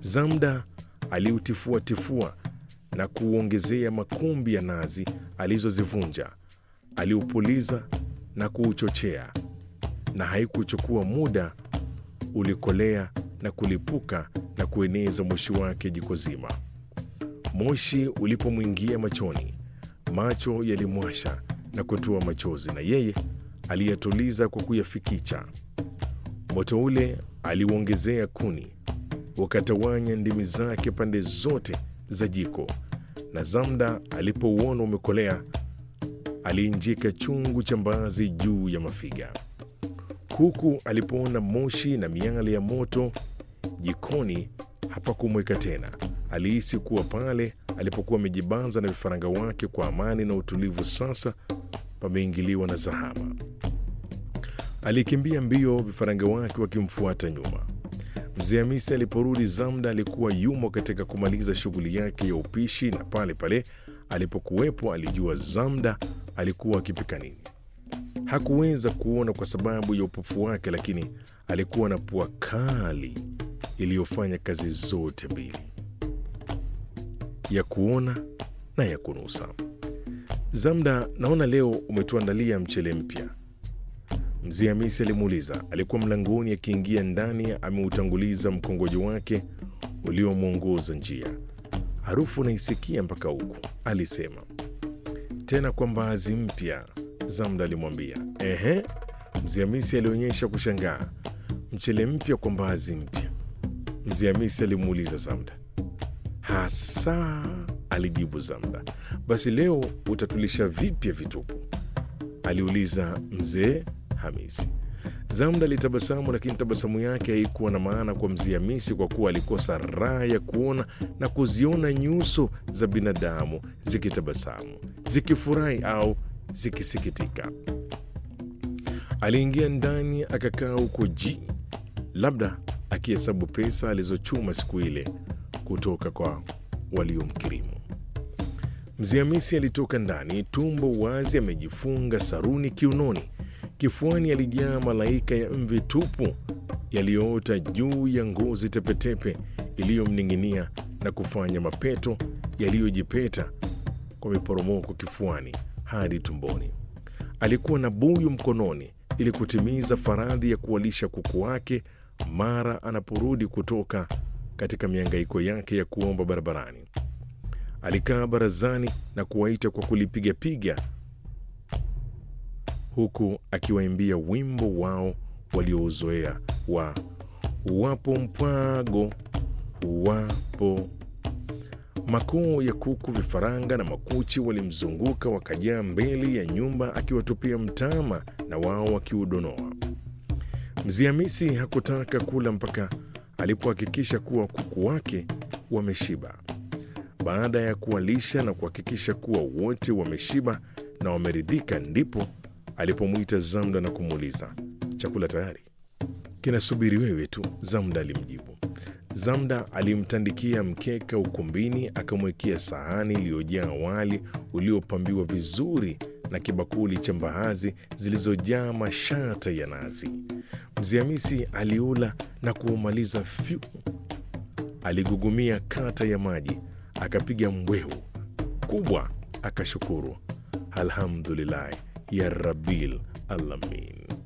Zamda aliutifuatifua na kuuongezea makumbi ya nazi alizozivunja. Aliupuliza na kuuchochea, na haikuchukua muda ulikolea na kulipuka na kueneza moshi wake jiko zima. Moshi ulipomwingia machoni, macho yalimwasha na kutoa machozi, na yeye aliyatuliza kwa kuyafikicha. Moto ule aliuongezea kuni, ukatawanya ndimi zake pande zote za jiko, na Zamda alipouona umekolea, aliinjika chungu cha mbaazi juu ya mafiga. Kuku alipoona moshi na miale ya moto jikoni, hapakumweka tena. Alihisi kuwa pale alipokuwa amejibanza na vifaranga wake kwa amani na utulivu, sasa pameingiliwa na zahama. Alikimbia mbio, vifaranga wake wakimfuata nyuma. Mzee Hamisi aliporudi, Zamda alikuwa yumo katika kumaliza shughuli yake ya upishi, na pale pale alipokuwepo alijua Zamda alikuwa akipika nini. Hakuweza kuona kwa sababu ya upofu wake, lakini alikuwa na pua kali iliyofanya kazi zote mbili, ya kuona na ya kunusa. Zamda, naona leo umetuandalia mchele mpya. Mzee Hamisi alimuuliza. Alikuwa mlangoni akiingia ndani, ameutanguliza mkongojo wake uliomwongoza njia. Harufu naisikia mpaka huku, alisema. Tena kwa mbaazi mpya, Zamda alimwambia. Ehe, Mzee Hamisi alionyesha kushangaa. Mchele mpya kwa mbaazi mpya? Mzee Hamisi alimuuliza Zamda. Hasa, alijibu Zamda. Basi leo utatulisha vipya vitupu? aliuliza mzee Hamisi. Zamda alitabasamu, lakini tabasamu yake haikuwa na maana kwa mzee Hamisi kwa kuwa alikosa raha ya kuona na kuziona nyuso za binadamu zikitabasamu, zikifurahi au zikisikitika. Aliingia ndani akakaa huko ji, labda akihesabu pesa alizochuma siku ile kutoka kwa waliomkirimu. Mzee Hamisi alitoka ndani, tumbo wazi, amejifunga saruni kiunoni. Kifuani alijaa malaika ya mvi tupu yaliyoota juu ya ngozi tepetepe iliyomning'inia na kufanya mapeto yaliyojipeta kwa miporomoko kifuani hadi tumboni. Alikuwa na buyu mkononi ili kutimiza faradhi ya kuwalisha kuku wake mara anaporudi kutoka katika miangaiko yake ya kuomba barabarani. Alikaa barazani na kuwaita kwa kulipigapiga huku akiwaimbia wimbo wao waliouzoea wa uwapo mpwago uwapo. Makoo ya kuku, vifaranga na makuchi walimzunguka wakajaa mbele ya nyumba akiwatupia mtama na wao wakiudonoa. Mzee Hamisi hakutaka kula mpaka alipohakikisha kuwa kuku wake wameshiba. Baada ya kuwalisha na kuhakikisha kuwa wote wameshiba na wameridhika, ndipo alipomwita Zamda na kumuuliza, chakula tayari? Kinasubiri wewe tu, Zamda alimjibu. Zamda alimtandikia mkeka ukumbini, akamwekea sahani iliyojaa wali uliopambiwa vizuri na kibakuli cha mbaazi zilizojaa mashata ya nazi. Mzee Hamisi aliula na kuumaliza fyu. Aligugumia kata ya maji, akapiga mbwehu kubwa, akashukuru, alhamdulillahi ya rabbil alamin.